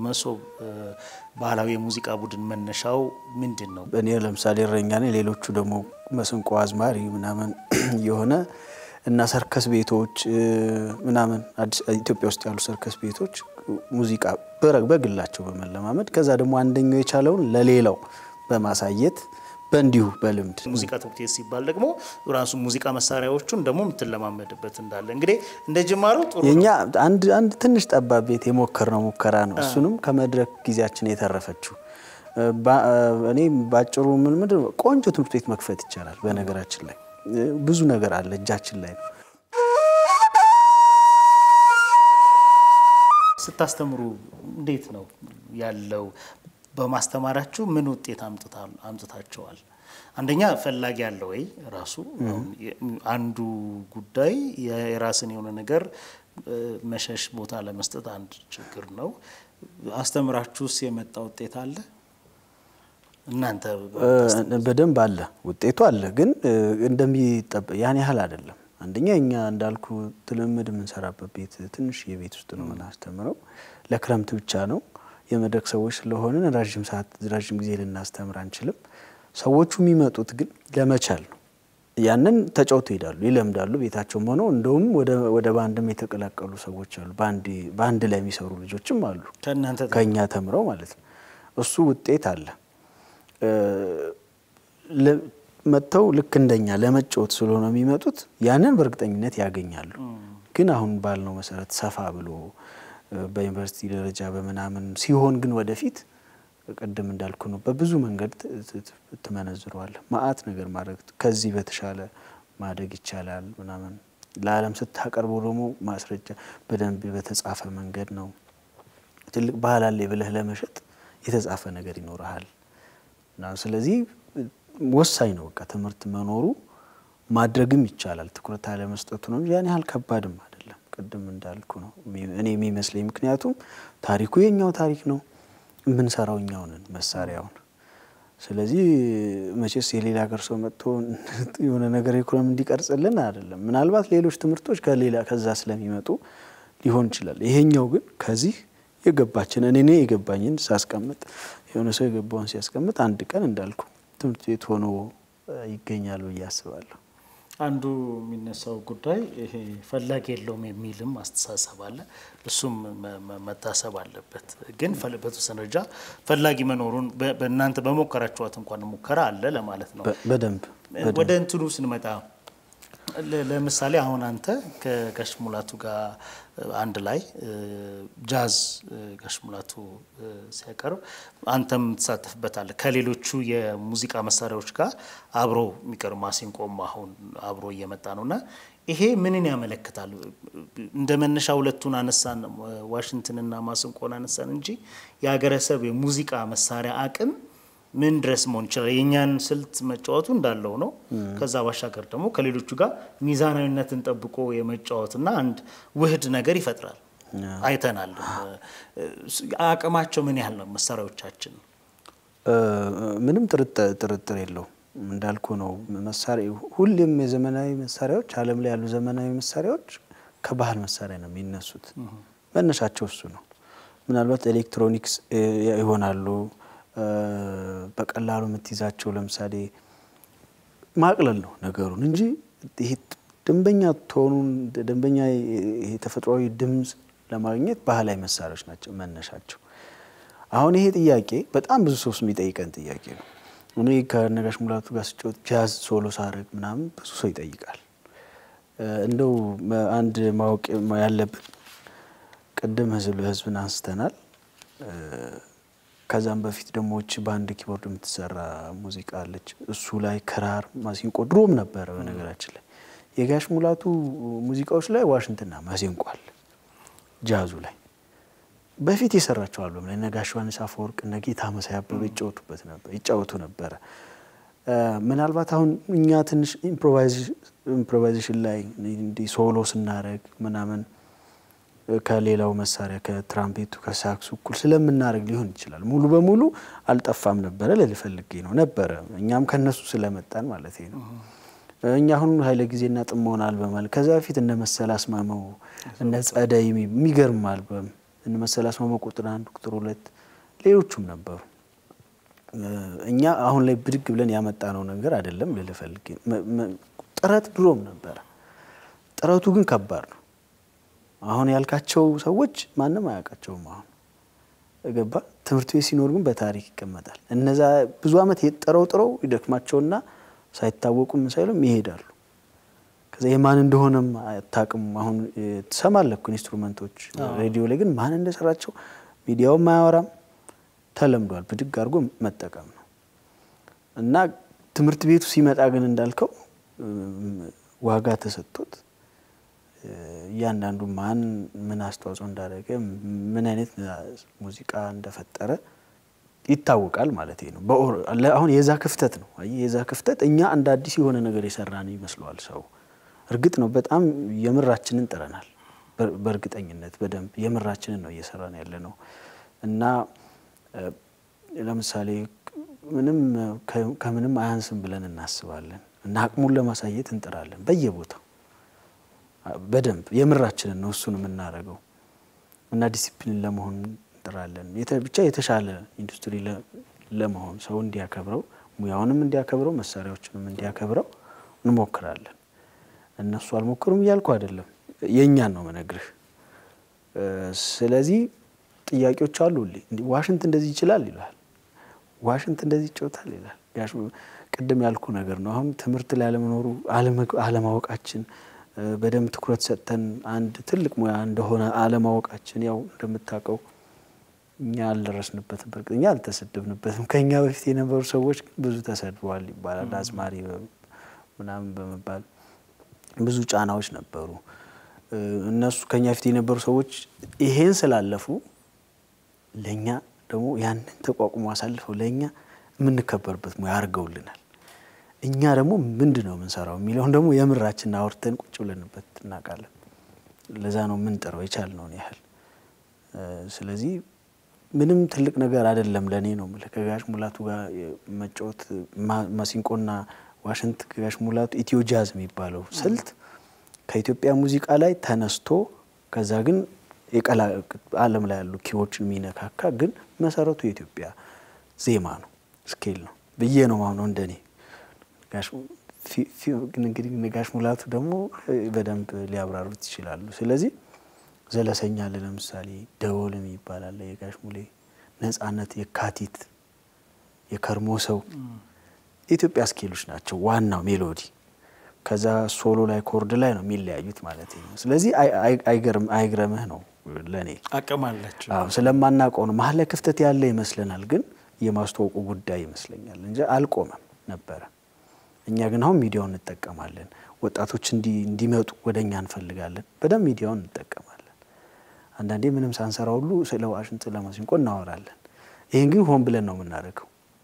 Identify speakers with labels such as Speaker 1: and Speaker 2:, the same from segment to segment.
Speaker 1: የመሶብ ባህላዊ የሙዚቃ ቡድን መነሻው ምንድን ነው?
Speaker 2: እኔ ለምሳሌ እረኛ ነኝ፣ ሌሎቹ ደግሞ መስንቆ አዝማሪ ምናምን የሆነ እና ሰርከስ ቤቶች ምናምን አዲስ ኢትዮጵያ ውስጥ ያሉ ሰርከስ ቤቶች ሙዚቃ በግላቸው በመለማመድ ከዛ ደግሞ አንደኛው የቻለውን ለሌላው በማሳየት በእንዲሁ በልምድ
Speaker 1: ሙዚቃ ትምህርት ቤት ሲባል ደግሞ ራሱ ሙዚቃ መሳሪያዎቹን ደግሞ የምትለማመድበት እንዳለ እንግዲህ እንደ ጅማሮ ጥሩ
Speaker 2: የኛ አንድ አንድ ትንሽ ጠባብ ቤት የሞከርነው ሙከራ ነው። እሱንም ከመድረክ ጊዜያችን የተረፈችው እኔ ባጭሩ ምን ምንድን ነው ቆንጆ ትምህርት ቤት መክፈት ይቻላል። በነገራችን ላይ ብዙ ነገር አለ እጃችን ላይ ነው።
Speaker 1: ስታስተምሩ እንዴት ነው ያለው? በማስተማራችሁ ምን ውጤት አምጥታቸዋል? አንደኛ ፈላጊ ያለ ወይ ራሱ አንዱ ጉዳይ የራስን የሆነ ነገር መሸሽ ቦታ ለመስጠት አንድ ችግር ነው። አስተምራችሁስ የመጣ ውጤት አለ? እናንተ
Speaker 2: በደንብ አለ፣ ውጤቱ አለ። ግን እንደሚጠበቅ ያን ያህል አይደለም። አንደኛ እኛ እንዳልኩ ትልምድ የምንሰራበት ቤት ትንሽ የቤት ውስጥ ነው የምናስተምረው። ለክረምት ብቻ ነው። የመድረክ ሰዎች ስለሆንን ረዥም ሰዓት ረዥም ጊዜ ልናስተምር አንችልም። ሰዎቹ የሚመጡት ግን ለመቻል ነው። ያንን ተጫውቶ ይሄዳሉ፣ ይለምዳሉ። ቤታቸውም ሆነው እንደውም ወደ ባንድም የተቀላቀሉ ሰዎች አሉ። በአንድ ላይ የሚሰሩ ልጆችም አሉ፣ ከእኛ ተምረው ማለት ነው። እሱ ውጤት አለ። መጥተው ልክ እንደኛ ለመጫወት ስለሆነ የሚመጡት ያንን በእርግጠኝነት ያገኛሉ። ግን አሁን ባልነው መሰረት ሰፋ ብሎ በዩኒቨርሲቲ ደረጃ በምናምን ሲሆን ግን ወደፊት ቅድም እንዳልኩ ነው፣ በብዙ መንገድ ትመነዝረዋል። ማአት ነገር ማድረግ ከዚህ በተሻለ ማደግ ይቻላል ምናምን ለዓለም ስታቀርበው ደግሞ ማስረጃ በደንብ በተጻፈ መንገድ ነው። ትልቅ ባህል አለ ብለህ ለመሸጥ የተጻፈ ነገር ይኖርሃል። ስለዚህ ወሳኝ ነው። በቃ ትምህርት መኖሩ ማድረግም ይቻላል። ትኩረት አለመስጠቱ ነው ያን ያህል ከባድም አይደለም። ቅድም እንዳልኩ ነው እኔ የሚመስለኝ። ምክንያቱም ታሪኩ የኛው ታሪክ ነው፣ የምንሰራው እኛው ነን መሳሪያውን። ስለዚህ መቼስ የሌላ ሀገር ሰው መጥቶ የሆነ ነገር ኢኮኖሚ እንዲቀርጽልን አይደለም። ምናልባት ሌሎች ትምህርቶች ከሌላ ከዛ ስለሚመጡ ሊሆን ይችላል። ይሄኛው ግን ከዚህ የገባችን እኔ የገባኝን ሳስቀምጥ የሆነ ሰው የገባውን ሲያስቀምጥ አንድ ቀን እንዳልኩ ትምህርት ቤት ሆኖ ይገኛል ብዬ አስባለሁ።
Speaker 1: አንዱ የሚነሳው ጉዳይ ይሄ ፈላጊ የለውም የሚልም አስተሳሰብ አለ። እሱም መታሰብ አለበት። ግን በተወሰነ ደረጃ ፈላጊ መኖሩን በእናንተ በሞከራችኋት እንኳን ሙከራ አለ ለማለት ነው።
Speaker 2: በደንብ
Speaker 1: ወደ እንትኑ ስንመጣ ለምሳሌ አሁን አንተ ከጋሽ ሙላቱ ጋር አንድ ላይ ጃዝ ጋሽ ሙላቱ ሲያቀርብ አንተም ትሳተፍበታለህ። ከሌሎቹ የሙዚቃ መሳሪያዎች ጋር አብሮ የሚቀርብ ማሲንቆም አሁን አብሮ እየመጣ ነው እና ይሄ ምንን ያመለክታል? እንደ መነሻ ሁለቱን አነሳን፣ ዋሽንትንና ማሲንቆን አነሳን እንጂ የሀገረሰብ የሙዚቃ መሳሪያ አቅም ምን ድረስ መሆን ይችላል? የእኛን ስልት መጫወቱ እንዳለው ነው። ከዛ ባሻገር ደግሞ ከሌሎቹ ጋር ሚዛናዊነትን ጠብቆ የመጫወትና አንድ ውህድ ነገር ይፈጥራል። አይተናል። አቅማቸው ምን ያህል ነው መሳሪያዎቻችን?
Speaker 2: ምንም ጥርጥር የለውም። እንዳልኩ ነው መሳሪያ ሁሌም የዘመናዊ መሳሪያዎች ዓለም ላይ ያሉ ዘመናዊ መሳሪያዎች ከባህል መሳሪያ ነው የሚነሱት። መነሻቸው እሱ ነው። ምናልባት ኤሌክትሮኒክስ ይሆናሉ በቀላሉ የምትይዛቸው ለምሳሌ ማቅለል ነው ነገሩን እንጂ ይሄ ደንበኛ ቶኑን ደንበኛ ይሄ ተፈጥሯዊ ድምፅ ለማግኘት ባህላዊ መሳሪያዎች ናቸው መነሻቸው። አሁን ይሄ ጥያቄ በጣም ብዙ ሰው የሚጠይቀን ጥያቄ ነው። እኔ ከነጋሽ ሙላቱ ጋር ስጫወት ጃዝ ሶሎ ሳረግ ምናምን ብዙ ሰው ይጠይቃል። እንደው አንድ ማወቅ ያለብን ቅድም ህዝብ ለህዝብን አንስተናል። ከዛም በፊት ደግሞ እቺ በአንድ ኪቦርድ የምትሰራ ሙዚቃ አለች። እሱ ላይ ክራር፣ ማሲንቆ ድሮም ነበረ። በነገራችን ላይ የጋሽ ሙላቱ ሙዚቃዎች ላይ ዋሽንትና ማሲንቆ አለ። ጃዙ ላይ በፊት የሰራቸው አልበም ላይ እነ ጋሽ ዮሐንስ አፈወርቅ እነ ጌታ መሳይ አበበ ይጫወቱበት ነበር ይጫወቱ ነበረ። ምናልባት አሁን እኛ ትንሽ ኢምፕሮቫይዜሽን ላይ እንዲህ ሶሎ ስናደርግ ምናምን ከሌላው መሳሪያ ከትራምፔቱ ከሳክሱ እኩል ስለምናደርግ ሊሆን ይችላል። ሙሉ በሙሉ አልጠፋም ነበረ ልልፈልጌ ነው ነበረ። እኛም ከነሱ ስለመጣን ማለት ነው። እኛ አሁን ኃይለ ጊዜና ጥሞና አልበም አለ። ከዛ በፊት እነ መሰል አስማመው እነ ጸደይ የሚገርም አልበም እነ መሰል አስማማ ቁጥር አንድ ቁጥር ሁለት ሌሎቹም ነበሩ። እኛ አሁን ላይ ብድግ ብለን ያመጣነው ነገር አይደለም ልልህ ፈልጌ ጥረት ድሮም ነበረ። ጥረቱ ግን ከባድ ነው። አሁን ያልካቸው ሰዎች ማንም አያውቃቸውም። አሁን ገባ ትምህርት ቤት ሲኖር ግን በታሪክ ይቀመጣል። እነዛ ብዙ ዓመት ጥረው ጥረው ይደክማቸውና ሳይታወቁም ሳይሉም ይሄዳሉ። ከዛ የማን እንደሆነም አታውቅም። አሁን ትሰማለህ እኮ ኢንስትሩመንቶች ሬዲዮ ላይ ግን ማን እንደሰራቸው ሚዲያውም አያወራም። ተለምዷል። ብድግ አድርጎ መጠቀም ነው እና ትምህርት ቤቱ ሲመጣ ግን እንዳልከው ዋጋ ተሰጥቶት እያንዳንዱ ማን ምን አስተዋጽኦ እንዳደረገ ምን አይነት ሙዚቃ እንደፈጠረ ይታወቃል ማለት ነው። አሁን የዛ ክፍተት ነው የዛ ክፍተት እኛ እንደ አዲስ የሆነ ነገር የሰራን ይመስለዋል ሰው። እርግጥ ነው በጣም የምራችንን ጥረናል። በእርግጠኝነት በደንብ የምራችንን ነው እየሰራን ያለ ነው እና ለምሳሌ ምንም ከምንም አያንስም ብለን እናስባለን እና አቅሙን ለማሳየት እንጥራለን በየቦታው በደንብ የምራችንን ነው እሱን የምናደርገው እና ዲሲፕሊን ለመሆን እንጥራለን። ብቻ የተሻለ ኢንዱስትሪ ለመሆን ሰው እንዲያከብረው፣ ሙያውንም እንዲያከብረው፣ መሳሪያዎችንም እንዲያከብረው እንሞክራለን። እነሱ አልሞክሩም እያልኩ አይደለም፣ የእኛን ነው መነግርህ። ስለዚህ ጥያቄዎች አሉ። ዋሽንት እንደዚህ ይችላል ይላል፣ ዋሽንት እንደዚህ ይጫወታል ይላል። ቅድም ያልኩ ነገር ነው። አሁን ትምህርት ላይ አለመኖሩ አለማወቃችን በደንብ ትኩረት ሰጥተን አንድ ትልቅ ሙያ እንደሆነ አለማወቃችን፣ ያው እንደምታውቀው እኛ አልደረስንበትም። በእርግጥ እኛ አልተሰደብንበትም። ከእኛ በፊት የነበሩ ሰዎች ግን ብዙ ተሰድበዋል ይባላል። አዝማሪ ምናምን በመባል ብዙ ጫናዎች ነበሩ። እነሱ ከኛ በፊት የነበሩ ሰዎች ይሄን ስላለፉ ለእኛ ደግሞ ያንን ተቋቁሞ አሳልፈው ለእኛ የምንከበርበት ሙያ አድርገውልናል። እኛ ደግሞ ምንድን ነው የምንሰራው የሚለውን ደግሞ የምራችን አውርተን ቁጭ ብለንበት እናውቃለን። ለዛ ነው የምንጥረው የቻልነውን ያህል። ስለዚህ ምንም ትልቅ ነገር አይደለም ለእኔ ነው የምልህ። ከጋሽ ሙላቱ ጋር መጫወት ማሲንቆና ዋሽንት ከጋሽ ሙላቱ ኢትዮ ጃዝ የሚባለው ስልት ከኢትዮጵያ ሙዚቃ ላይ ተነስቶ ከዛ ግን ዓለም ላይ ያሉ ኪዎችን የሚነካካ ግን መሰረቱ የኢትዮጵያ ዜማ ነው፣ ስኬል ነው ብዬ ነው ማምነው እንደኔ እንግዲህ ጋሽ ሙላቱ ደግሞ በደንብ ሊያብራሩት ይችላሉ። ስለዚህ ዘለሰኛ አለ ለምሳሌ ደወልም ይባላል የጋሽ ሙሌ ነጻነት፣ የካቲት፣ የከርሞ ሰው የኢትዮጵያ ስኬሎች ናቸው። ዋናው ሜሎዲ ከዛ ሶሎ ላይ ኮርድ ላይ ነው የሚለያዩት ማለት ነው። ስለዚህ አይግረምህ ነው ለእኔ
Speaker 1: አቅም አላቸው።
Speaker 2: አዎ ስለማናውቀው ነው መሀል ላይ ክፍተት ያለ ይመስለናል፣ ግን የማስተዋወቁ ጉዳይ ይመስለኛል እንጂ አልቆመም ነበረ። እኛ ግን አሁን ሚዲያውን እንጠቀማለን። ወጣቶች እንዲመጡ ወደ እኛ እንፈልጋለን። በደንብ ሚዲያውን እንጠቀማለን። አንዳንዴ ምንም ሳንሰራ ሁሉ ስለ ዋሽንት ስለ ማሲንቆ እናወራለን። ይህን ግን ሆን ብለን ነው የምናደርገው።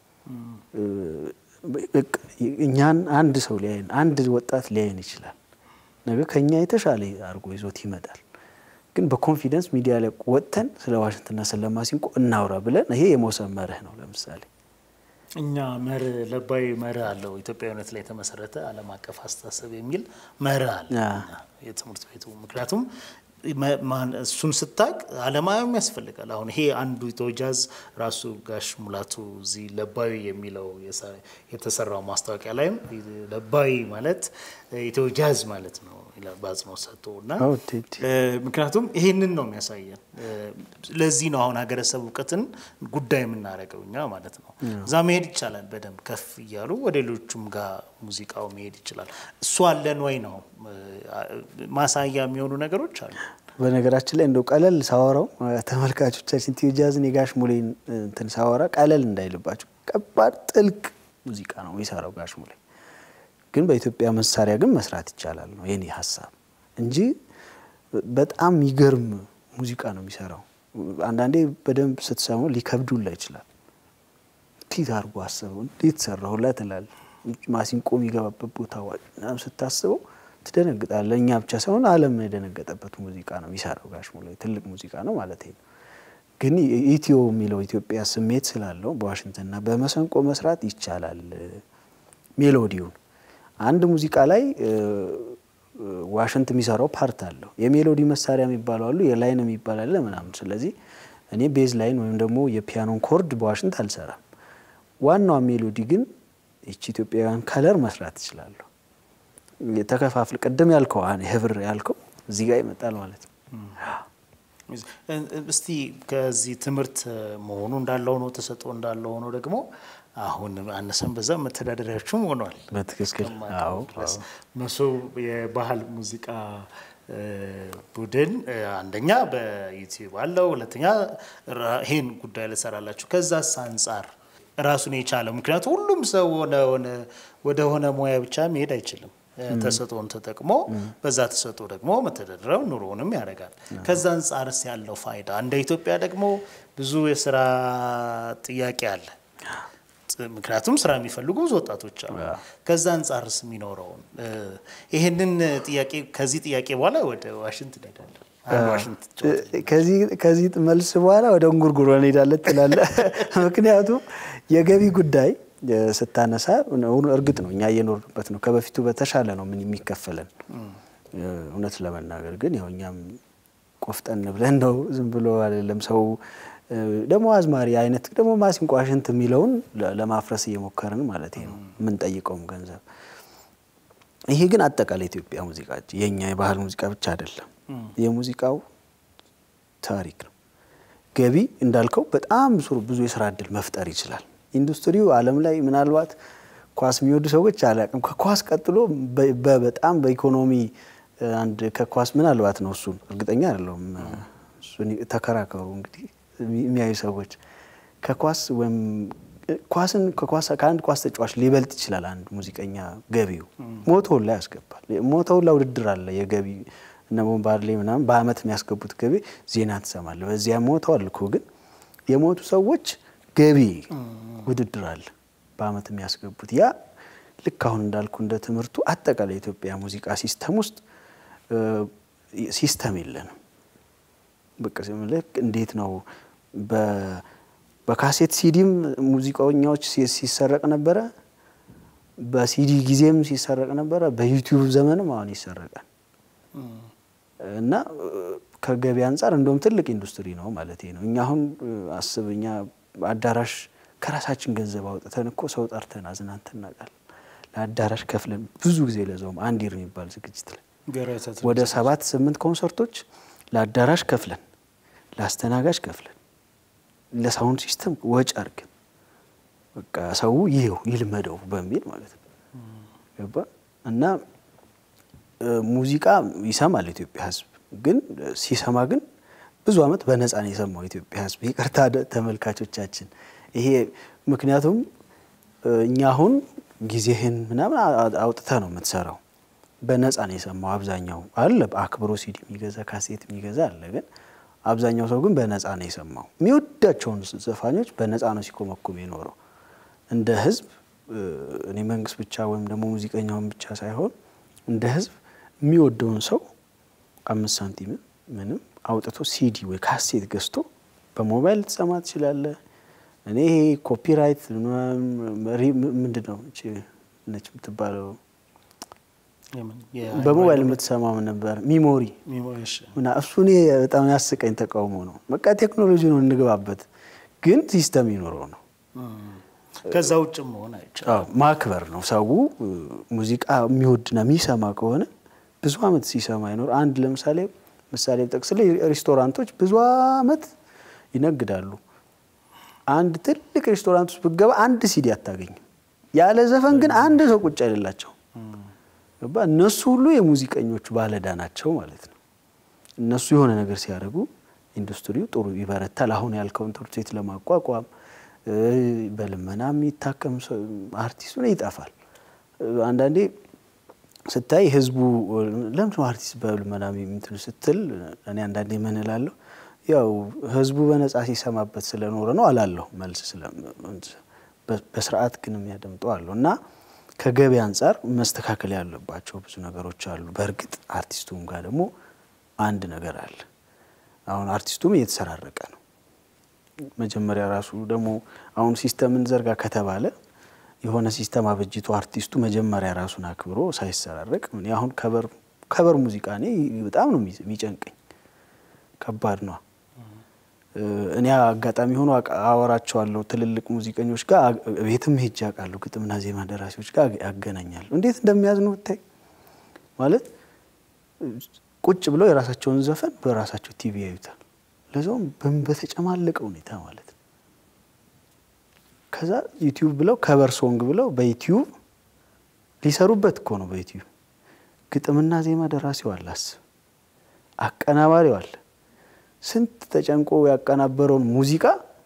Speaker 2: እኛን አንድ ሰው ሊያየን አንድ ወጣት ሊያየን ይችላል። ነገ ከኛ የተሻለ አድርጎ ይዞት ይመጣል። ግን በኮንፊደንስ ሚዲያ ላይ ወጥተን ስለ ዋሽንትና ስለ ማሲንቆ እናውራ ብለን ይሄ የመውሰን መርህ ነው። ለምሳሌ
Speaker 1: እኛ መርህ ለባዊ መርህ አለው ኢትዮጵያዊነት ላይ የተመሰረተ ዓለም አቀፍ አስተሳሰብ የሚል መርህ አለ የትምህርት ቤቱ ምክንያቱም እሱን ስታቅ አለማየም ያስፈልጋል። አሁን ይሄ አንዱ ኢትዮ ጃዝ ራሱ ጋሽ ሙላቱ እዚህ ለባዊ የሚለው የተሰራው ማስታወቂያ ላይም ለባዊ ማለት ኢትዮ ጃዝ ማለት ነው በአጽንኦት ሰጥቶ እና ምክንያቱም ይሄንን ነው የሚያሳየን። ለዚህ ነው አሁን ሀገረሰብ እውቀትን ጉዳይ የምናደርገው እኛ ማለት ነው። እዛ መሄድ ይቻላል በደንብ ከፍ እያሉ ወደ ሌሎቹም ጋር ሙዚቃው መሄድ ይችላል። እሱ አለን ወይ ነው ማሳያ የሚሆኑ ነገሮች አሉ።
Speaker 2: በነገራችን ላይ እንደው ቀለል ሳወራው ተመልካቾቻችን ኢትዮ ጃዝን የጋሽ ሙሌን እንትን ሳወራ ቀለል እንዳይልባቸው ከባድ ጥልቅ ሙዚቃ ነው የሚሰራው ጋሽ ሙሌ። ግን በኢትዮጵያ መሳሪያ ግን መስራት ይቻላል ነው የኔ ሀሳብ እንጂ በጣም የሚገርም ሙዚቃ ነው የሚሰራው። አንዳንዴ በደንብ ስትሰማው ሊከብዱላ ይችላል። ፊት አድርጎ አስበው እንዴት ሰራሁላ ትላለህ። ማሲንቆ የሚገባበት ቦታ ምናምን ስታስበው ትደነግጣለህ። እኛ ብቻ ሳይሆን ዓለም የደነገጠበት ሙዚቃ ነው የሚሰራው ጋሽ ሙሌ። ትልቅ ሙዚቃ ነው ማለት ነው። ግን ኢትዮ የሚለው ኢትዮጵያ ስሜት ስላለው በዋሽንትና በመሰንቆ መስራት ይቻላል ሜሎዲውን አንድ ሙዚቃ ላይ ዋሽንት የሚሰራው ፓርት አለው። የሜሎዲ መሳሪያ የሚባሉ አሉ፣ የላይን የሚባል አለ ምናምን። ስለዚህ እኔ ቤዝ ላይን ወይም ደግሞ የፒያኖን ኮርድ በዋሽንት አልሰራም። ዋናዋ ሜሎዲ ግን ይቺ ኢትዮጵያውያን ከለር መስራት እችላለሁ። የተከፋፍል ቅድም ያልከው ህብር ያልከው እዚህ ጋር ይመጣል ማለት ነው።
Speaker 1: እስቲ ከዚህ ትምህርት መሆኑ እንዳለው ነው ተሰጥኦ እንዳለው ሆኖ ደግሞ አሁን አነሰን በዛ መተዳደሪያችሁም ሆኗል።
Speaker 2: በትክክል አዎ።
Speaker 1: መሶብ የባህል ሙዚቃ ቡድን አንደኛ በዩቲዩብ አለው፣ ሁለተኛ ይሄን ጉዳይ ልሰራላችሁ። ከዛስ አንጻር ራሱን የቻለ ምክንያቱ ሁሉም ሰው ወደ ሆነ ሙያ ብቻ መሄድ አይችልም። ተሰጥኦን ተጠቅሞ በዛ ተሰጥኦ ደግሞ መተዳደሪያው ኑሮውንም ያደርጋል። ከዛ አንጻርስ ያለው ፋይዳ እንደ ኢትዮጵያ ደግሞ ብዙ የስራ ጥያቄ አለ። ምክንያቱም ስራ የሚፈልጉ ብዙ ወጣቶች አሉ። ከዛ አንጻርስ የሚኖረውን ይህንን ጥያቄ ከዚህ ጥያቄ በኋላ ወደ ዋሽንት እንሄዳለን።
Speaker 2: ከዚህ መልስ በኋላ ወደ እንጉርጉሮ እንሄዳለን ትላለህ። ምክንያቱም የገቢ ጉዳይ ስታነሳ እርግጥ ነው እኛ እየኖርንበት ነው። ከበፊቱ በተሻለ ነው ምን የሚከፈለን። እውነት ለመናገር ግን ያው እኛም ቆፍጠን ብለን ነው ዝም ብሎ አይደለም ሰው ደግሞ አዝማሪ አይነት ደግሞ ማሲንቆ ዋሽንት የሚለውን ለማፍረስ እየሞከርን ማለት ነው የምንጠይቀውም ገንዘብ። ይሄ ግን አጠቃላይ ኢትዮጵያ ሙዚቃ የእኛ የባህል ሙዚቃ ብቻ አይደለም፣ የሙዚቃው ታሪክ ነው። ገቢ እንዳልከው በጣም ብዙ የስራ እድል መፍጠር ይችላል። ኢንዱስትሪው ዓለም ላይ ምናልባት ኳስ የሚወዱ ሰዎች አላውቅም፣ ከኳስ ቀጥሎ በጣም በኢኮኖሚ አንድ ከኳስ ምናልባት ነው እሱን እርግጠኛ አይደለሁም። እሱን ተከራከሩ እንግዲህ የሚያዩ ሰዎች ከኳስ ወይም ኳስን ከአንድ ኳስ ተጫዋች ሊበልጥ ይችላል። አንድ ሙዚቀኛ ገቢው ሞቶውን ላይ ያስገባል። ሞቶውን ላይ ውድድር አለ የገቢ እነ ቦምባርሌ ምናምን በአመት የሚያስገቡት ገቢ ዜና ትሰማለህ። በዚያ ሞተዋል እኮ ግን የሞቱ ሰዎች ገቢ ውድድር አለ በአመት የሚያስገቡት ያ ልክ አሁን እንዳልኩ እንደ ትምህርቱ አጠቃላይ የኢትዮጵያ ሙዚቃ ሲስተም ውስጥ ሲስተም የለንም። በቃ ልክ እንዴት ነው በካሴት ሲዲም ሙዚቀኛዎች ሲሰረቅ ነበረ፣ በሲዲ ጊዜም ሲሰረቅ ነበረ፣ በዩቲዩብ ዘመንም አሁን ይሰረቃል። እና ከገቢ አንጻር እንደውም ትልቅ ኢንዱስትሪ ነው ማለት ነው። እኛ አሁን አስብ እኛ አዳራሽ ከራሳችን ገንዘብ አውጥተን እኮ ሰው ጠርተን አዝናንተን እናውቃለን። ለአዳራሽ ከፍለን ብዙ ጊዜ ለዛውም አንዲር የሚባል ዝግጅት ላይ ወደ ሰባት ስምንት ኮንሰርቶች ለአዳራሽ ከፍለን ለአስተናጋጅ ከፍለን ለሳውንድ ሲስተም ወጪ አድርገን በቃ ሰው ይሄው ይልመደው በሚል ማለት ነው ገባ እና ሙዚቃ ይሰማል የኢትዮጵያ ሕዝብ ግን ሲሰማ ግን ብዙ ዓመት በነፃ ነው የሰማው የኢትዮጵያ ሕዝብ። ይቅርታ ተመልካቾቻችን፣ ይሄ ምክንያቱም እኛ አሁን ጊዜህን ምናምን አውጥተህ ነው የምትሰራው። በነፃ ነው የሰማው አብዛኛው አለ አክብሮ ሲዲ የሚገዛ ካሴት የሚገዛ አለ። ግን አብዛኛው ሰው ግን በነፃ ነው የሰማው። የሚወዳቸውን ዘፋኞች በነፃ ነው ሲኮመኩም የኖረው። እንደ ሕዝብ እኔ መንግስት ብቻ ወይም ደግሞ ሙዚቀኛውን ብቻ ሳይሆን እንደ ሕዝብ የሚወደውን ሰው አምስት ሳንቲም ምንም አውጥቶ ሲዲ ወይ ካሴት ገዝቶ በሞባይል ልትሰማ ትችላለህ። እኔ ይሄ ኮፒራይት ምንድን ነው ነች የምትባለው በሞባይል የምትሰማው ነበር ሚሞሪ እና እሱ እኔ በጣም ያስቀኝ ተቃውሞ ነው። በቃ ቴክኖሎጂ ነው እንግባበት፣ ግን ሲስተም ይኖረው ነው።
Speaker 1: ከዛ ውጭ መሆን አይቻልም።
Speaker 2: ማክበር ነው። ሰው ሙዚቃ የሚወድና የሚሰማ ከሆነ ብዙ አመት ሲሰማ ይኖር። አንድ ለምሳሌ ምሳሌ ጠቅስ ላይ ሬስቶራንቶች ብዙ አመት ይነግዳሉ። አንድ ትልቅ ሬስቶራንት ውስጥ ብገባ አንድ ሲዲ አታገኝም። ያለ ዘፈን ግን አንድ ሰው ቁጭ አይደላቸው። እነሱ ሁሉ የሙዚቀኞቹ ባለዳ ናቸው ማለት ነው። እነሱ የሆነ ነገር ሲያደርጉ ኢንዱስትሪው ጥሩ ይበረታል። አሁን ያልከውን ትምህርት ቤት ለማቋቋም በልመና የሚታከም አርቲስቱ ነው ይጠፋል። አንዳንዴ ስታይ ህዝቡ ለምንድን ነው አርቲስት በልመና እንትን ስትል እኔ አንዳንዴ ምን እላለሁ፣ ያው ህዝቡ በነጻ ሲሰማበት ስለኖረ ነው አላለሁ መልስ በስርዓት ግን የሚያደምጠው አሉ እና ከገቢ አንጻር መስተካከል ያለባቸው ብዙ ነገሮች አሉ። በእርግጥ አርቲስቱም ጋር ደግሞ አንድ ነገር አለ። አሁን አርቲስቱም እየተሰራረቀ ነው። መጀመሪያ ራሱ ደግሞ አሁን ሲስተም እንዘርጋ ከተባለ የሆነ ሲስተም አበጅቶ አርቲስቱ መጀመሪያ ራሱን አክብሮ ሳይሰራረቅ አሁን ከበር ከበር ሙዚቃ እኔ በጣም ነው የሚጨንቀኝ፣ ከባድ ነው። እኔ አጋጣሚ ሆኖ አወራቸዋለሁ ትልልቅ ሙዚቀኞች ጋር ቤትም ሄጄ አውቃለሁ። ግጥምና ዜማ ደራሲዎች ጋር ያገናኛሉ። እንዴት እንደሚያዝኑ ብታይ ማለት ቁጭ ብለው የራሳቸውን ዘፈን በራሳቸው ቲቪ ያዩታል። ለዛውም በተጨማለቀ ሁኔታ ማለት ነው። ከዛ ዩቲዩብ ብለው ከበር ሶንግ ብለው በዩቲዩብ ሊሰሩበት እኮ ነው። በዩቲዩብ ግጥምና ዜማ ደራሲው አለ፣ አስብ፣ አቀናባሪው አለ። ስንት ተጨንቆ ያቀናበረውን ሙዚቃ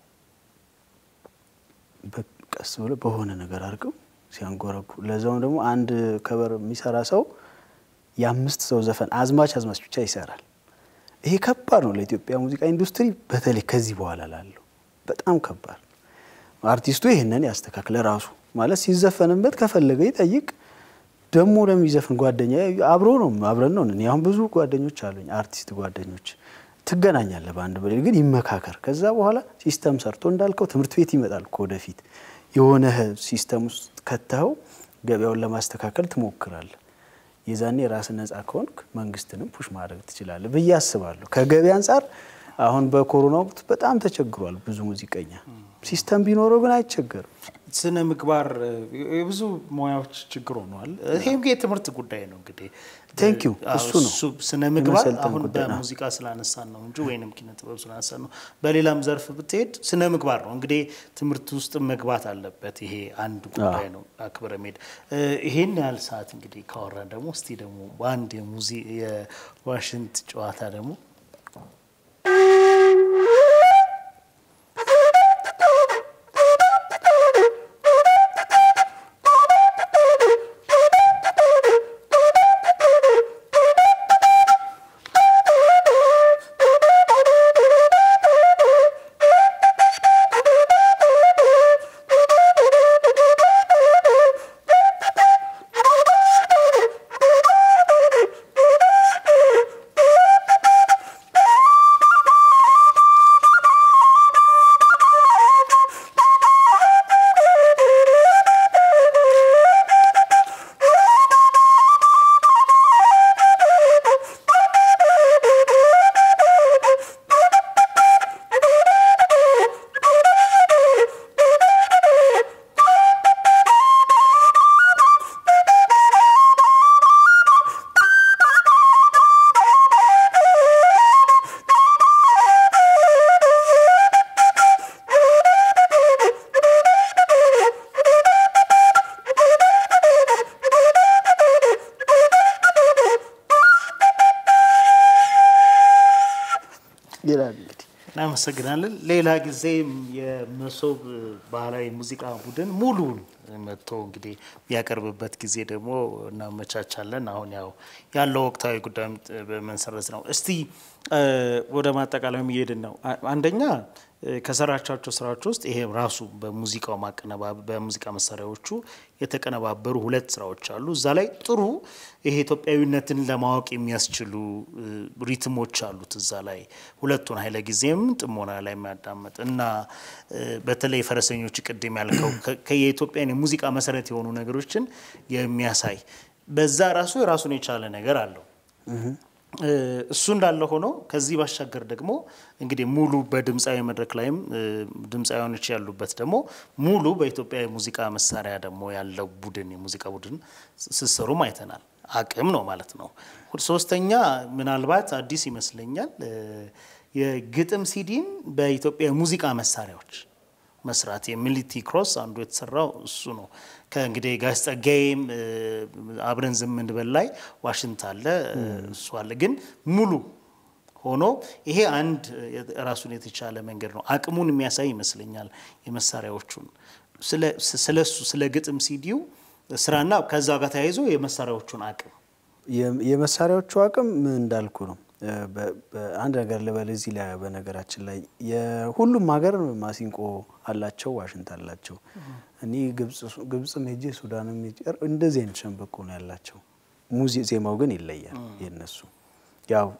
Speaker 2: ቀስ ብለው በሆነ ነገር አድርገው ሲያንጎረጉ፣ ለዛውም ደግሞ አንድ ከበር የሚሰራ ሰው የአምስት ሰው ዘፈን አዝማች አዝማች ብቻ ይሰራል። ይሄ ከባድ ነው ለኢትዮጵያ ሙዚቃ ኢንዱስትሪ፣ በተለይ ከዚህ በኋላ ላለው በጣም ከባድ ነው። አርቲስቱ ይህንን ያስተካክለ ራሱ ማለት ሲዘፈንበት ከፈለገ ይጠይቅ። ደግሞ ለሚዘፍን ጓደኛ አብሮ ነው አብረን ነው። እኔ አሁን ብዙ ጓደኞች አሉኝ አርቲስት ጓደኞች፣ ትገናኛለህ በአንድ በሌል ግን ይመካከር። ከዛ በኋላ ሲስተም ሰርቶ እንዳልከው ትምህርት ቤት ይመጣል እኮ ወደፊት የሆነ ሲስተም ውስጥ ከተኸው ገበያውን ለማስተካከል ትሞክራለህ። የዛኔ የራስን ነጻ ከሆንክ መንግስትንም ፑሽ ማድረግ ትችላለህ ብዬ አስባለሁ። ከገበያ አንጻር አሁን በኮሮና ወቅት በጣም ተቸግሯል ብዙ ሙዚቀኛ። ሲስተም ቢኖረው ግን አይቸገርም።
Speaker 1: ስነ ምግባር የብዙ ሙያዎች ችግር ሆኗል። ይሄም የትምህርት ጉዳይ ነው እንግዲህ
Speaker 2: ቴንክ ዩ እሱ ነው
Speaker 1: ስነ ምግባር
Speaker 2: የመሰልጠን
Speaker 1: አሁን
Speaker 2: ጉዳይ ነው።
Speaker 1: በሙዚቃ ስላነሳን ነው እንጂ ወይንም ኪነ ጥበብ ስላነሳን ነው። በሌላም ዘርፍ ብትሄድ ስነ ምግባር ነው እንግዲህ ትምህርት ውስጥ መግባት አለበት። ይሄ አንድ ጉዳይ ነው። አክብረ ሜድ ይሄን ያህል ሰዓት እንግዲህ ካወራን ደግሞ እስቲ ደግሞ በአንድ የሙዚ የዋሽንት ጨዋታ ደግሞ
Speaker 2: ይላል እንግዲህ
Speaker 1: እናመሰግናለን። ሌላ ጊዜም የመሶብ ባህላዊ ሙዚቃ ቡድን ሙሉን መጥቶ እንግዲህ ያቀርብበት ጊዜ ደግሞ እናመቻቻለን። አሁን ያው ያለው ወቅታዊ ጉዳይም በመሰረት ነው። እስቲ ወደ ማጠቃለያም እየሄድን ነው። አንደኛ ከሰራቻቸው ስራዎች ውስጥ ይሄ ራሱ በሙዚቃው ማቀነባበር በሙዚቃ መሳሪያዎቹ የተቀነባበሩ ሁለት ስራዎች አሉ። እዛ ላይ ጥሩ ይሄ ኢትዮጵያዊነትን ለማወቅ የሚያስችሉ ሪትሞች አሉት። እዛ ላይ ሁለቱን ኃይለ ጊዜም ጥሞና ላይ የሚያዳምጥ እና በተለይ ፈረሰኞች ቅድም ያልከው የኢትዮጵያን የሙዚቃ መሰረት የሆኑ ነገሮችን የሚያሳይ በዛ ራሱ የራሱን የቻለ ነገር አለው። እሱ እንዳለ ሆኖ ከዚህ ባሻገር ደግሞ እንግዲህ ሙሉ በድምፃዊ መድረክ ላይም ድምፃዊያኖች ያሉበት ደግሞ ሙሉ በኢትዮጵያ የሙዚቃ መሳሪያ ደግሞ ያለው ቡድን የሙዚቃ ቡድን ስሰሩም አይተናል። አቅም ነው ማለት ነው። ሶስተኛ ምናልባት አዲስ ይመስለኛል የግጥም ሲዲን በኢትዮጵያ የሙዚቃ መሳሪያዎች መስራት የሚሊቲ ክሮስ አንዱ የተሰራው እሱ ነው። ከእንግዲህ ጋሽ ጸጋዬም አብረን ዝም እንበል ላይ ዋሽንት አለ እሱ አለ። ግን ሙሉ ሆኖ ይሄ አንድ ራሱን የተቻለ መንገድ ነው። አቅሙን የሚያሳይ ይመስለኛል የመሳሪያዎቹን ስለ እሱ ስለ ግጥም ሲዲው ስራና ከዛ ጋር ተያይዞ የመሳሪያዎቹን አቅም
Speaker 2: የመሳሪያዎቹ አቅም እንዳልኩ ነው። አንድ ነገር ልበል እዚህ ላይ በነገራችን ላይ የሁሉም ሀገር ማሲንቆ አላቸው፣ ዋሽንት አላቸው። እኔ ግብፅም ሄጄ ሱዳንም ሄጄ እንደዚህ አይነት ሸንበቆ ነው ያላቸው። ሙዚ ዜማው ግን ይለያል የነሱ። ያው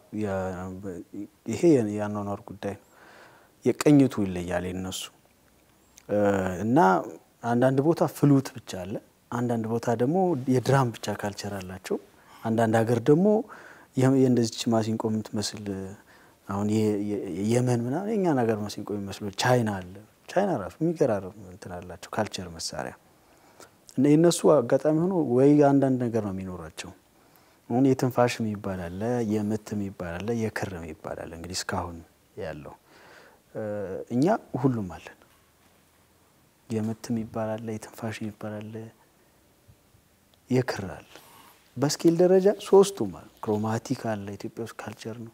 Speaker 2: ይሄ የአኗኗር ጉዳይ ነው። የቅኝቱ ይለያል የነሱ እና አንዳንድ ቦታ ፍሉት ብቻ አለ፣ አንዳንድ ቦታ ደግሞ የድራም ብቻ ካልቸር አላቸው። አንዳንድ ሀገር ደግሞ የእንደዚች ማሲንቆ የምትመስል አሁን የመን ምናምን የእኛን ሀገር ማሲንቆ የሚመስሉ ቻይና አለ። ቻይና ራሱ የሚገራርም እንትን አላቸው ካልቸር መሳሪያ እና የእነሱ አጋጣሚ ሆኖ ወይ አንዳንድ ነገር ነው የሚኖራቸው። አሁን የትንፋሽ የሚባል አለ፣ የምት የሚባል አለ፣ የክር የሚባል አለ። እንግዲህ እስካሁን ያለው እኛ ሁሉም አለን። የምት የሚባል አለ፣ የትንፋሽ የሚባል አለ፣ የክር አለ። በስኬል ደረጃ ሶስቱም አሉ። ክሮማቲክ አለ፣ ኢትዮጵያ ውስጥ ካልቸር ነው።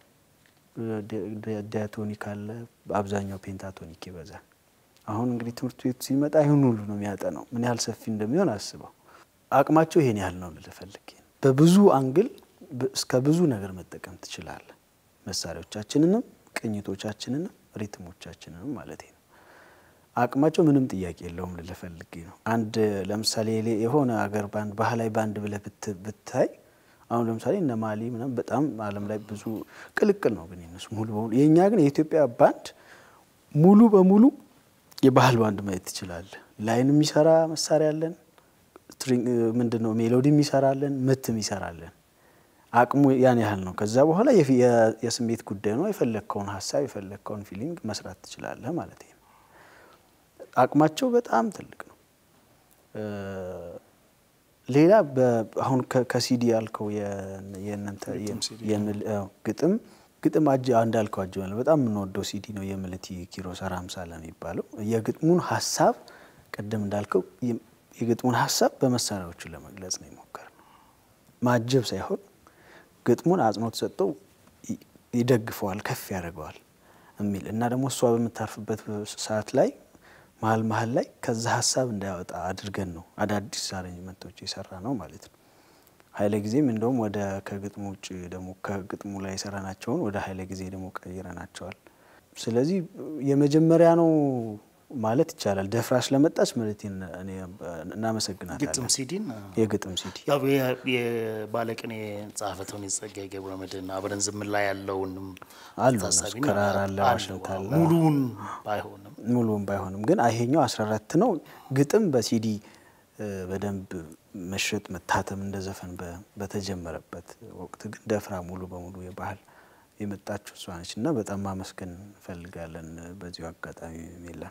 Speaker 2: ዲያቶኒክ አለ፣ በአብዛኛው ፔንታቶኒክ ይበዛል። አሁን እንግዲህ ትምህርት ቤቱ ሲመጣ ይህን ሁሉ ነው የሚያጠናው። ምን ያህል ሰፊ እንደሚሆን አስበው። አቅማቸው ይሄን ያህል ነው ልፈልግ። በብዙ አንግል እስከ ብዙ ነገር መጠቀም ትችላለህ። መሳሪያዎቻችንንም፣ ቅኝቶቻችንንም፣ ሪትሞቻችንንም ማለት ነው። አቅማቸው ምንም ጥያቄ የለውም ልፈልግ ነው። አንድ ለምሳሌ የሆነ አገር ባንድ ባህላዊ ባንድ ብለህ ብታይ አሁን ለምሳሌ እነ ማሊ ምናምን በጣም ዓለም ላይ ብዙ ቅልቅል ነው፣ ግን የነሱ ሙሉ በሙሉ የእኛ ግን የኢትዮጵያ ባንድ ሙሉ በሙሉ የባህል ባንድ ማየት ትችላለህ። ላይን የሚሰራ መሳሪያ አለን፣ ምንድን ነው ሜሎዲ የሚሰራለን፣ ምት የሚሰራለን። አቅሙ ያን ያህል ነው። ከዛ በኋላ የስሜት ጉዳይ ነው። የፈለግከውን ሀሳብ የፈለግከውን ፊሊንግ መስራት ትችላለህ ማለት ነው። አቅማቸው በጣም ትልቅ ነው። ሌላ አሁን ከሲዲ ያልከው ግጥም ግጥም አጅ እንዳልከው አጅ በጣም የምንወደው ሲዲ ነው የምልቲ ኪሮስ አራምሳለ የሚባለው የግጥሙን ሀሳብ ቅድም እንዳልከው የግጥሙን ሀሳብ በመሳሪያዎቹ ለመግለጽ ነው የሞከር ነው። ማጀብ ሳይሆን ግጥሙን አጽንኦት ሰጠው ይደግፈዋል፣ ከፍ ያደርገዋል የሚል እና ደግሞ እሷ በምታርፍበት ሰዓት ላይ መሀል መሀል ላይ ከዛ ሀሳብ እንዳያወጣ አድርገን ነው አዳዲስ አሬንጅመንቶች የሰራ ነው ማለት ነው። ኃይለ ጊዜም እንደውም ወደ ከግጥሙ ውጭ ደግሞ ከግጥሙ ላይ የሰራናቸውን ወደ ኃይለ ጊዜ ደግሞ ቀይረናቸዋል። ስለዚህ የመጀመሪያ ነው ማለት ይቻላል። ደፍራ ስለመጣች ማለት እናመሰግናታለን።
Speaker 1: ግጥም ሲዲን
Speaker 2: የግጥም ሲዲ
Speaker 1: ያው የባለቅኔ ጸሐፌ ተውኔት ጸጋዬ ገብረመድኅን አብረን ዝምን ላይ ያለውንም
Speaker 2: አሉ
Speaker 1: ታሳቢ
Speaker 2: እነሱ ክራር አለ፣ ዋሽንት አለ።
Speaker 1: ሙሉውን ባይሆንም
Speaker 2: ሙሉውን ባይሆንም ግን ይሄኛው 14 ነው። ግጥም በሲዲ በደንብ መሸጥ መታተም እንደ ዘፈን በተጀመረበት ወቅት ግን ደፍራ ሙሉ በሙሉ የባህል የመጣችው እሷ ነች እና በጣም ማመስገን እንፈልጋለን በዚሁ አጋጣሚ ሜላን።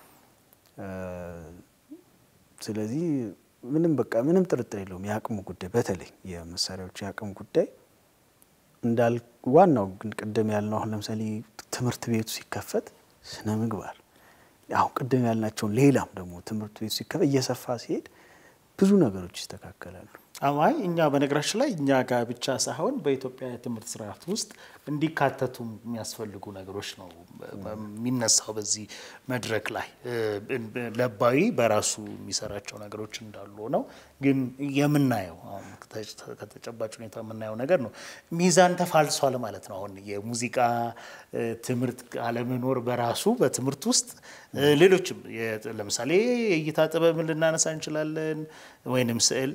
Speaker 2: ስለዚህ ምንም በቃ ምንም ጥርጥር የለውም የአቅሙ ጉዳይ በተለይ የመሳሪያዎች የአቅም ጉዳይ እንዳል ዋናው ግን ቅድም ያልነው አሁን ለምሳሌ ትምህርት ቤቱ ሲከፈት ስነ ምግባር አሁን ቅድም ያልናቸውን ሌላም ደግሞ ትምህርት ቤቱ ሲከፈት እየሰፋ ሲሄድ ብዙ ነገሮች ይስተካከላሉ።
Speaker 1: አይ እኛ በነገራችን ላይ እኛ ጋር ብቻ ሳይሆን በኢትዮጵያ የትምህርት ስርዓት ውስጥ እንዲካተቱ የሚያስፈልጉ ነገሮች ነው የሚነሳው በዚህ መድረክ ላይ። ለባዊ በራሱ የሚሰራቸው ነገሮች እንዳሉ ነው፣ ግን የምናየው አሁን ከተጨባጭ ሁኔታ የምናየው ነገር ነው። ሚዛን ተፋልሷል ማለት ነው። አሁን የሙዚቃ ትምህርት አለመኖር በራሱ በትምህርት ውስጥ ሌሎችም ለምሳሌ የእይታ ጥበብን ልናነሳ እንችላለን፣ ወይንም ስዕል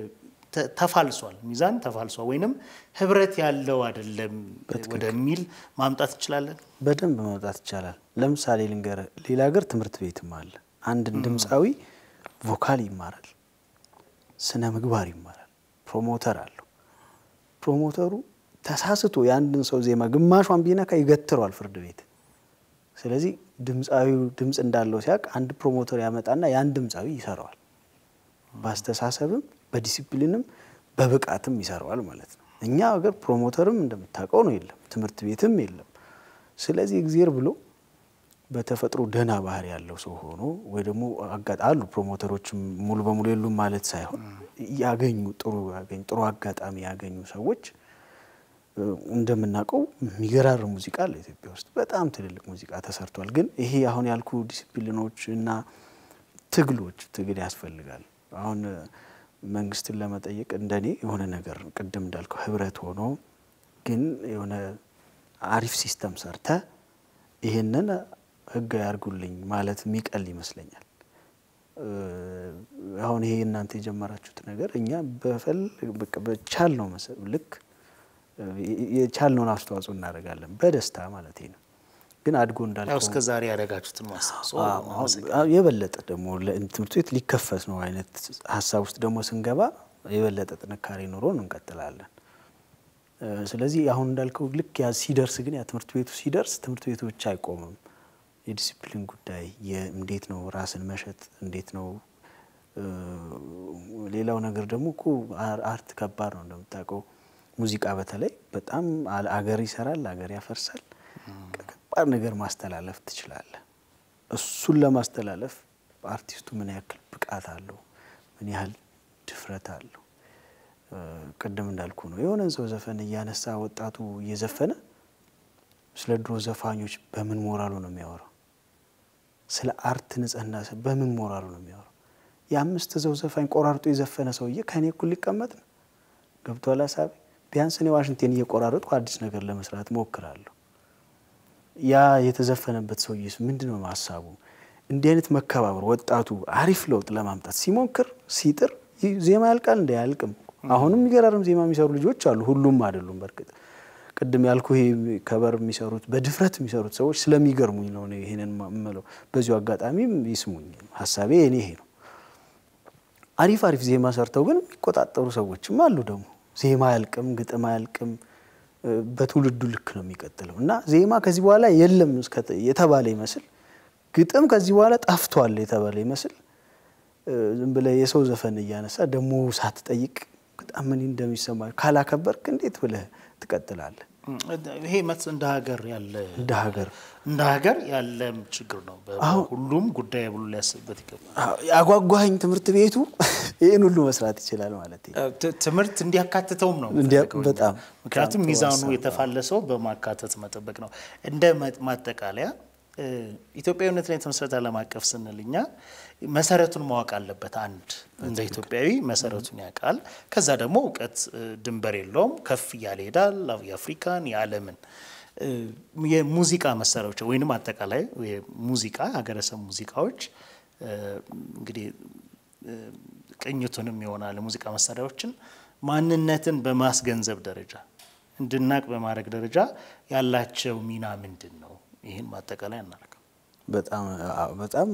Speaker 1: ተፋልሷል፣ ሚዛን ተፋልሷል፣ ወይንም ህብረት ያለው አይደለም ወደሚል ማምጣት እንችላለን።
Speaker 2: በደንብ ማምጣት ይቻላል። ለምሳሌ ልንገር፣ ሌላ ሀገር ትምህርት ቤትም አለ። አንድን ድምፃዊ ቮካል ይማራል፣ ስነ ምግባር ይማራል፣ ፕሮሞተር አለው። ፕሮሞተሩ ተሳስቶ የአንድን ሰው ዜማ ግማሿን ቢነካ ይገትረዋል ፍርድ ቤት። ስለዚህ ድምፃዊው ድምፅ እንዳለው ሲያውቅ አንድ ፕሮሞተር ያመጣና ያን ድምፃዊ ይሰራዋል። በአስተሳሰብም በዲሲፕሊንም በብቃትም ይሰራዋል ማለት ነው። እኛ ሀገር ፕሮሞተርም እንደምታውቀው ነው የለም፣ ትምህርት ቤትም የለም። ስለዚህ እግዜር ብሎ በተፈጥሮ ደህና ባህሪ ያለው ሰው ሆኖ ወይ ደግሞ አሉ ፕሮሞተሮችም ሙሉ በሙሉ የሉም ማለት ሳይሆን ያገኙ ጥሩ ያገኙ ጥሩ አጋጣሚ ያገኙ ሰዎች እንደምናውቀው የሚገራርም ሙዚቃ አለ ኢትዮጵያ ውስጥ በጣም ትልልቅ ሙዚቃ ተሰርቷል። ግን ይሄ አሁን ያልኩ ዲሲፕሊኖች እና ትግሎች ትግል ያስፈልጋል። አሁን መንግስትን ለመጠየቅ እንደኔ የሆነ ነገር ቅድም እንዳልከው ህብረት ሆኖ ግን የሆነ አሪፍ ሲስተም ሰርተ ይሄንን ህግ ያርጉልኝ ማለት የሚቀል ይመስለኛል። አሁን ይሄ እናንተ የጀመራችሁት ነገር እኛ በቻል ነው ልክ የቻልነውን አስተዋጽኦ እናደርጋለን በደስታ ማለት ነው። ግን አድጎ እንዳልከው
Speaker 1: እስከ ዛሬ ያደረጋችሁትን ማስታወስ
Speaker 2: የበለጠ ደግሞ ትምህርት ቤት ሊከፈት ነው አይነት ሀሳብ ውስጥ ደግሞ ስንገባ የበለጠ ጥንካሬ ኖሮን እንቀጥላለን። ስለዚህ አሁን እንዳልከው ልክ ያ ሲደርስ ግን ያ ትምህርት ቤቱ ሲደርስ ትምህርት ቤቱ ብቻ አይቆምም። የዲሲፕሊን ጉዳይ እንዴት ነው ራስን መሸጥ እንዴት ነው ሌላው ነገር ደግሞ እኮ አርት ከባድ ነው እንደምታውቀው ሙዚቃ በተለይ በጣም አገር ይሰራል አገር ያፈርሳል ከባድ ነገር ማስተላለፍ ትችላለህ እሱን ለማስተላለፍ አርቲስቱ ምን ያክል ብቃት አለው ምን ያህል ድፍረት አለው ቅድም እንዳልኩ ነው የሆነን ሰው ዘፈን እያነሳ ወጣቱ እየዘፈነ ስለ ድሮ ዘፋኞች በምን ሞራሉ ነው የሚያወራው ስለ አርት ንጽህና በምን ሞራሉ ነው የሚያወራው የአምስት ሰው ዘፋኝ ቆራርጦ የዘፈነ ሰውዬ ከእኔ እኩል ሊቀመጥ ነው ገብቷል ሀሳቤ ቢያንስ እኔ ዋሽንቴን እየቆራረጥኩ አዲስ ነገር ለመስራት ሞክራለሁ ያ የተዘፈነበት ሰውዬስ ምንድን ነው ሀሳቡ እንዲህ አይነት መከባበር ወጣቱ አሪፍ ለውጥ ለማምጣት ሲሞክር ሲጥር ዜማ ያልቃል እንደ አያልቅም አሁንም የሚገራርም ዜማ የሚሰሩ ልጆች አሉ ሁሉም አይደሉም በእርግጥ ቅድም ያልኩ ይሄ ከበር የሚሰሩት በድፍረት የሚሰሩት ሰዎች ስለሚገርሙኝ ነው ይሄንን የምለው በዚሁ አጋጣሚም ይስሙኝ ሀሳቤ እኔ ይሄ ነው አሪፍ አሪፍ ዜማ ሰርተው ግን የሚቆጣጠሩ ሰዎችም አሉ ደግሞ ዜማ አያልቅም ግጥም አያልቅም በትውልዱ ልክ ነው የሚቀጥለው እና ዜማ ከዚህ በኋላ የለም የተባለ ይመስል ግጥም ከዚህ በኋላ ጠፍቷል የተባለ ይመስል ዝም ብለህ የሰው ዘፈን እያነሳ ደግሞ ሳትጠይቅ በጣም ምን እንደሚሰማ ካላከበርክ እንዴት ብለህ ትቀጥላለህ?
Speaker 1: ይሄ መት እንደ ሀገር ያለ
Speaker 2: እንደ ሀገር
Speaker 1: እንደ ሀገር ያለም ችግር ነው። ሁሉም ጉዳይ ብሎ ሊያስብበት ይገባል።
Speaker 2: ያጓጓኝ ትምህርት ቤቱ ይህን ሁሉ መስራት ይችላል ማለት
Speaker 1: ትምህርት እንዲያካትተውም ነው
Speaker 2: በጣም
Speaker 1: ምክንያቱም ሚዛኑ የተፋለሰው በማካተት መጠበቅ ነው። እንደ ማጠቃለያ ኢትዮጵያዊነት ላይ የተመሰረተ ዓለም አቀፍ ስንል እኛ መሰረቱን ማወቅ አለበት። አንድ እንደ ኢትዮጵያዊ መሰረቱን ያውቃል። ከዛ ደግሞ እውቀት ድንበር የለውም፣ ከፍ እያለ ይሄዳል። የአፍሪካን የዓለምን የሙዚቃ መሳሪያዎች ወይንም አጠቃላይ ሙዚቃ ሀገረሰብ ሙዚቃዎች እንግዲህ ቅኝቱንም ይሆናል የሙዚቃ መሳሪያዎችን ማንነትን በማስገንዘብ ደረጃ እንድናቅ በማድረግ ደረጃ ያላቸው ሚና ምንድን ነው? ይህን ማጠቃላይ እናደርገው።
Speaker 2: በጣም በጣም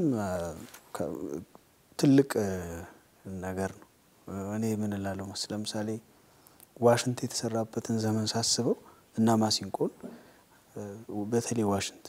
Speaker 2: ትልቅ ነገር ነው። እኔ ምን እላለሁ መስ ለምሳሌ ዋሽንት የተሰራበትን ዘመን ሳስበው እና ማሲንቆን በተለይ ዋሽንት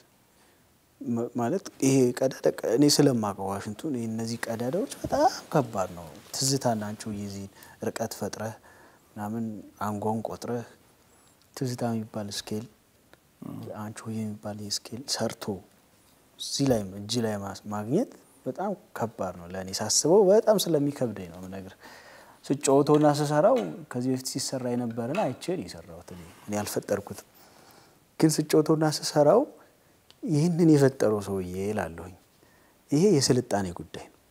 Speaker 2: ማለት ይሄ ቀዳዳ እኔ ስለማውቀው ዋሽንቱን እነዚህ ቀዳዳዎች በጣም ከባድ ነው። ትዝታ ናቸው። የዚህ ርቀት ፈጥረህ ምናምን አንጓን ቆጥረህ ትዝታ የሚባል ስኬል አንቺ የሚባል ስኬል ሰርቶ እዚህ ላይ እጅ ላይ ማግኘት በጣም ከባድ ነው ለእኔ ሳስበው በጣም ስለሚከብደኝ ነው ነገር ስጫወተውና ስሰራው ከዚህ በፊት ሲሰራ የነበረን አይቼ ነው የሰራሁት እኔ አልፈጠርኩትም ግን ስጫወተውና ስሰራው ይህንን የፈጠረው ሰውዬ እላለሁኝ ይሄ የስልጣኔ ጉዳይ ነው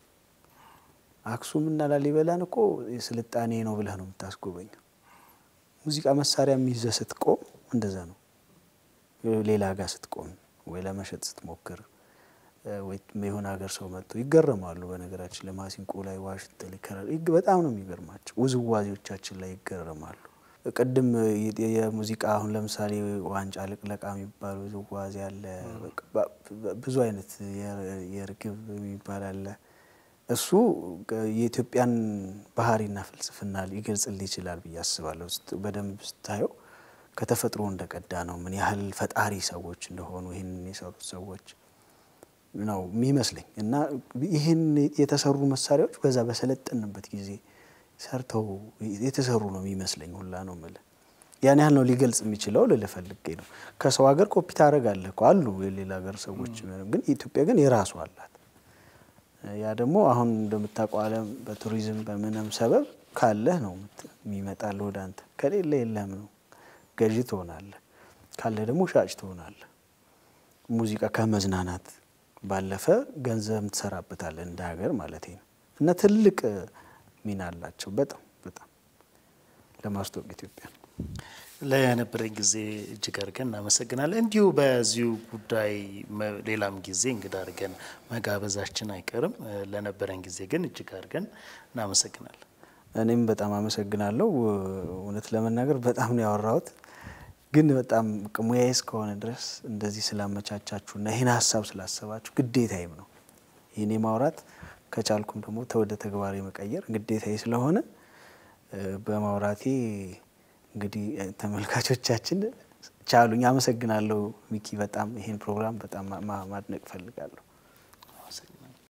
Speaker 2: አክሱም እና ላሊበላን እኮ የስልጣኔ ነው ብለህ ነው የምታስጎበኘው ሙዚቃ መሳሪያ የሚይዘህ ስትቆም እንደዛ ነው ሌላ ጋር ስትቆም ወይ ለመሸጥ ስትሞክር ወይ የሆነ ሀገር ሰው መጥቶ ይገረማሉ። በነገራችን ለማሲንቆ ላይ ዋሽንት ሊከራል በጣም ነው የሚገርማቸው። ውዝዋዜዎቻችን ላይ ይገረማሉ። ቅድም የሙዚቃ አሁን ለምሳሌ ዋንጫ ልቅለቃ የሚባል ውዝዋዜ አለ። ብዙ አይነት የርግብ የሚባል አለ። እሱ የኢትዮጵያን ባህሪና ፍልስፍና ሊገልጽልህ ይችላል ብዬ አስባለሁ። በደንብ ስታየው ከተፈጥሮ እንደቀዳ ነው። ምን ያህል ፈጣሪ ሰዎች እንደሆኑ ይህንን የሰሩት ሰዎች ነው የሚመስለኝ እና ይህን የተሰሩ መሳሪያዎች በዛ በሰለጠንበት ጊዜ ሰርተው የተሰሩ ነው የሚመስለኝ ሁላ ነው የምልህ። ያን ያህል ነው ሊገልጽ የሚችለው ልልህ ፈልጌ ነው። ከሰው ሀገር ኮፒ ታደርጋለህ እኮ አሉ የሌላ ሀገር ሰዎች፣ ግን ኢትዮጵያ ግን የራሱ አላት። ያ ደግሞ አሁን እንደምታውቀው ዓለም በቱሪዝም በምንም ሰበብ ካለህ ነው የሚመጣልህ ወደ አንተ፣ ከሌለ የለህም ነው ገዢ ትሆናለህ፣ ካለ ደግሞ ሻጭ ትሆናለህ። ሙዚቃ ከመዝናናት ባለፈ ገንዘብ ትሰራበታለህ እንደ ሀገር ማለት ነው እና ትልቅ ሚና አላቸው በጣም በጣም ለማስተዋወቅ ኢትዮጵያ
Speaker 1: ለነበረን ጊዜ እጅግ አድርገን እናመሰግናለን። እንዲሁ በዚሁ ጉዳይ ሌላም ጊዜ እንግዳ አድርገን መጋበዛችን አይቀርም። ለነበረን ጊዜ ግን እጅግ አድርገን እናመሰግናለን።
Speaker 2: እኔም በጣም አመሰግናለሁ። እውነት ለመናገር በጣም ነው ያወራሁት፣ ግን በጣም ሙያዬ እስከሆነ ድረስ እንደዚህ ስላመቻቻችሁና ይህን ሀሳብ ስላሰባችሁ ግዴታዬም ነው ይህኔ ማውራት ከቻልኩም ደግሞ ወደ ተግባር የመቀየር ግዴታዬ ስለሆነ በማውራቴ እንግዲህ ተመልካቾቻችን ቻሉኝ። አመሰግናለሁ ሚኪ። በጣም ይሄን ፕሮግራም በጣም ማድነቅ እፈልጋለሁ።